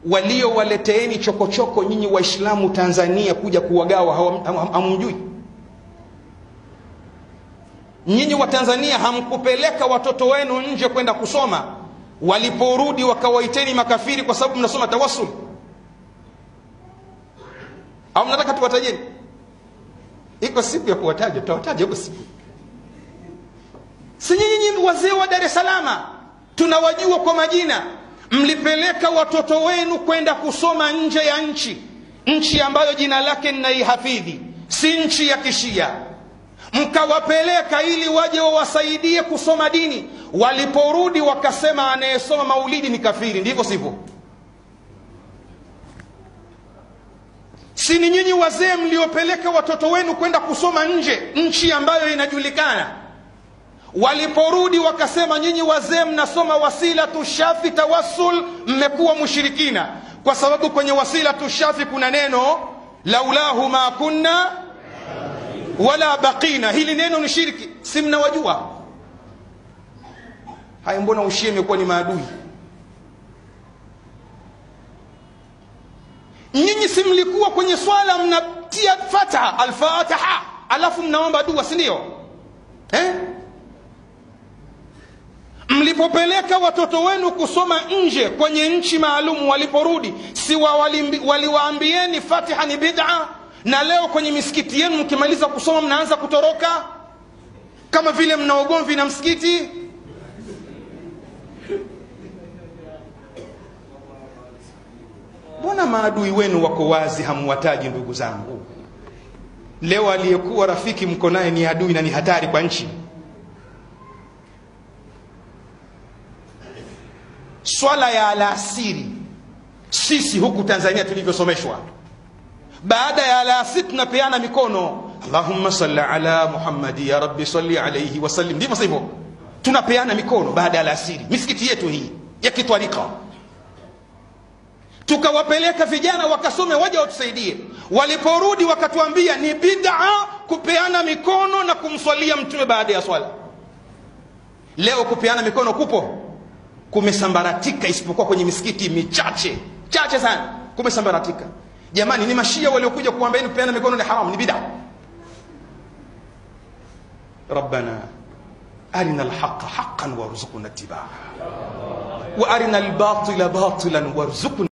waliowaleteeni chokochoko nyinyi waislamu tanzania kuja kuwagawa hawam- ham- hamjui nyinyi wa tanzania hamkupeleka watoto wenu nje kwenda kusoma waliporudi wakawaiteni makafiri kwa sababu mnasoma tawassul au mnataka tuwatajeni iko siku ya kuwataja tutawataja iko siku si nyinyi wazee wa dar es salama tunawajua kwa majina mlipeleka watoto wenu kwenda kusoma nje ya nchi nchi ambayo jina lake ninaihafidhi si nchi ya kishia mkawapeleka ili waje wawasaidie kusoma dini waliporudi wakasema anayesoma maulidi ni kafiri ndivyo sivyo si ni nyinyi wazee mliopeleka watoto wenu kwenda kusoma nje nchi ambayo inajulikana waliporudi wakasema nyinyi wazee mnasoma wasilatu shafi tawassul mmekuwa mushirikina kwa sababu kwenye wasilatu shafi kuna neno laulahu ma kunna wala baqina hili neno ni shirki si mnawajua haya mbona ushia imekuwa ni maadui nyinyi si mlikuwa kwenye swala mnatia fataha alfataha alafu mnaomba dua si ndio eh? mlipopeleka watoto wenu kusoma nje kwenye nchi maalum waliporudi si wa- walimbi- waliwaambieni fatiha ni bid'a na leo kwenye misikiti yenu mkimaliza kusoma mnaanza kutoroka kama vile mna ugomvi na msikiti mbona maadui wenu wako wazi hamwataji ndugu zangu leo aliyekuwa rafiki mko naye ni adui na ni hatari kwa nchi swala ya alasiri sisi huku tanzania tulivyosomeshwa baada ya alasiri tunapeana mikono allahumma salli ala muhammadi ya rabbi salli alaihi wasallim ndivyo sivyo tunapeana mikono baada ya alasiri misikiti yetu hii ya kitwarika tukawapeleka vijana wakasome waje watusaidie waliporudi wakatuambia ni bid'a kupeana mikono na kumswalia mtume baada ya swala leo kupeana mikono kupo kumesambaratika isipokuwa kwenye misikiti michache chache sana kumesambaratika jamani ni mashia waliokuja kuambieni kupeana mikono ni haramu ni bid'a rabbana arina alhaqa haqqan warzuqna ittibaa wa arina albatila batilan warzuqna